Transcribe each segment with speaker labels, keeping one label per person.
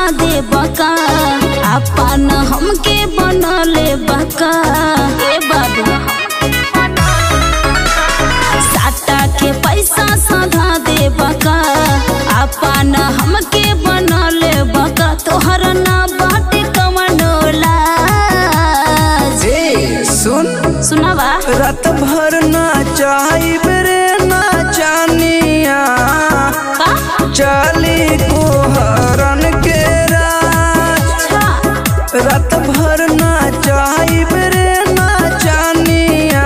Speaker 1: दे बका अपन हमके बनले बका ए बाबू साटा के पैसा सधा दे बका अपन हमके बनले बका तोहर ना बाटे कमनोला
Speaker 2: ए सुन
Speaker 1: सुनावा
Speaker 2: रात भर ना चाही रे ना जानिया
Speaker 1: का
Speaker 2: चाली को हरन के राज
Speaker 1: अच्छा
Speaker 2: रात भर ना चाही रे ना जानिया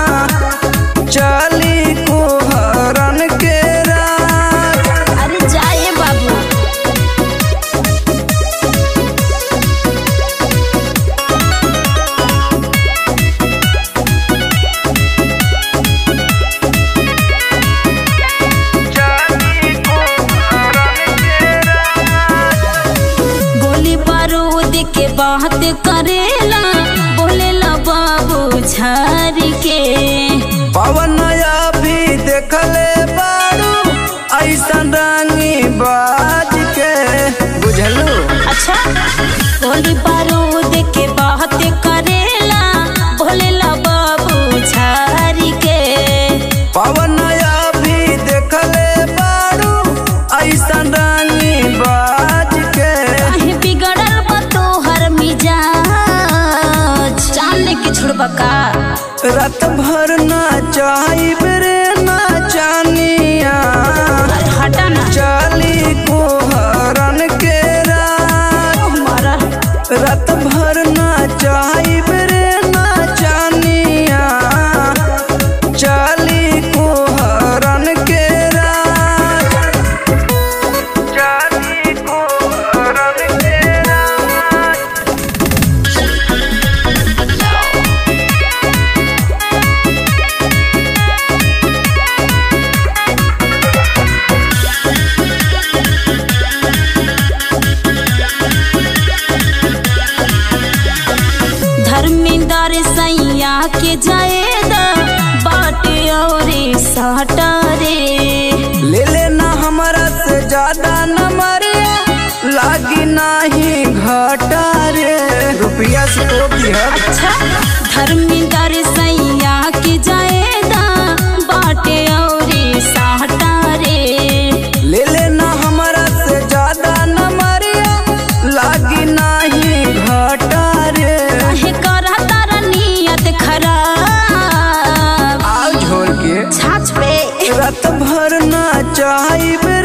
Speaker 2: चाली को हरन के राज
Speaker 1: अरे जाए बाबू
Speaker 2: चाली को हरन के
Speaker 1: गोली बारूद के बात करेला बोलेला बाबू झारी के
Speaker 2: पवन भी देखले बारू ऐसन रंगी बाज के बुझलू
Speaker 1: अच्छा गोली बारूद के बात करेला बोलेला बाबू झारी के
Speaker 2: पवन भी देखले बारू ऐसन रंगी बाज के
Speaker 1: काहे बिगड़ल बा तोहर मिजाज जान लेके छोड़बा का
Speaker 2: रात भर ना चाही रे ना जानिया
Speaker 1: अरे हटा ना
Speaker 2: चाली को हरन के राज
Speaker 1: मारा
Speaker 2: रात भर ना चाही रे ना जानिया चाली को हरन के राज चाली को हरन के राज
Speaker 1: धर्मेंद्र सैया के जाएदा बाटे और साटा रे
Speaker 2: ले लेना हमारा से ज्यादा न मरे लागी नाही घाटा रे रुपया से तो भी है
Speaker 1: अच्छा धर्मेंद्र सैया के जाएदा बाटे और साटा रे
Speaker 2: ले लेना हमारा से ज्यादा न मरे लागी नाही घाटा रे
Speaker 1: काहे करा तारा नियत खराब
Speaker 2: आओ झोल के
Speaker 1: छाछ पे
Speaker 2: रात भर ना चाही